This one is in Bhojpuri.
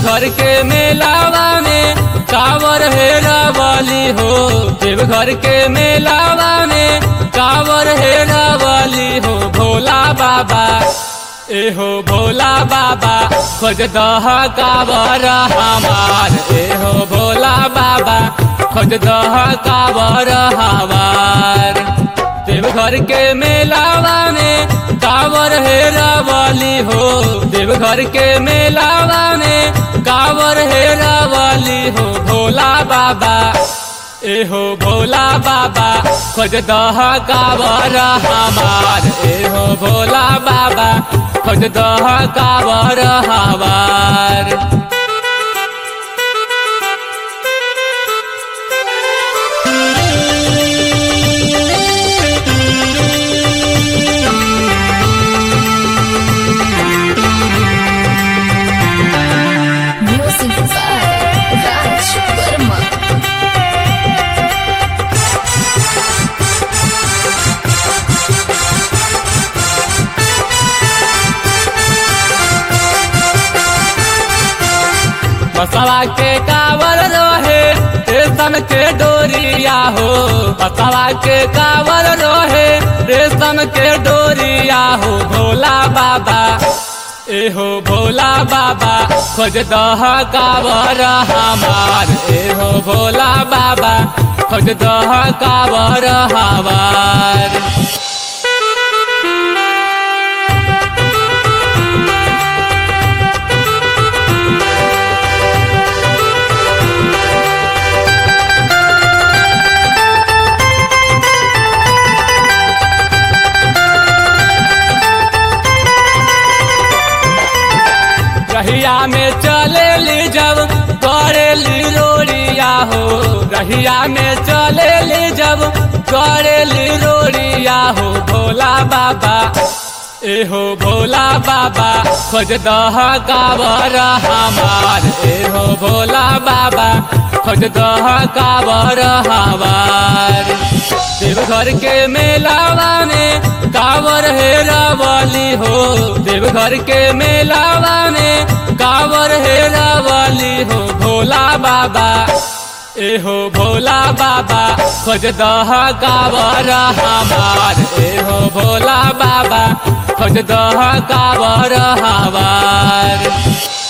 देवघर के मेलावा में कावर हेरा वाली हो देवघर के मेलावा में कावर हेरा वाली हो भोला बाबा ए हो भोला बाबा खोज दह कावर हमार ए हो भोला बाबा खोज दह कावर हमार देवघर के मेलावा में कावर हेरा वाली हो देवघर के मेलावा में कावर हेरा वाली हो भोला बाबा ए हो भोला बाबा खोज दह कावर हमार ए हो भोला बाबा खोज दह कावर हमार Music by Raj Verma. बसवा के कावर रोहे रेशम के डोरिया हो बसवा के कावर रोहे रेशम के डोरिया हो भोला बाबा ए हो भोला बाबा खोज दह कावर हमार ए हो भोला बाबा खोज दह कावर हमार रहिया में चले ली जब करे ली रोरिया हो रहिया में चले ली जब करे ली रोरिया हो भोला बाबा ए हो भोला बाबा खोज दह कावर हमार ए हो भोला बाबा खोज दह कावर हमार देवघर के मेलावा में कावर हेरा वाली हो देवघर के मेलावा में कावर हेरा वाली हो भोला बाबा ए हो भोला बाबा खोज दह कावर हमार ए हो भोला बाबा खोज दह कावर हमार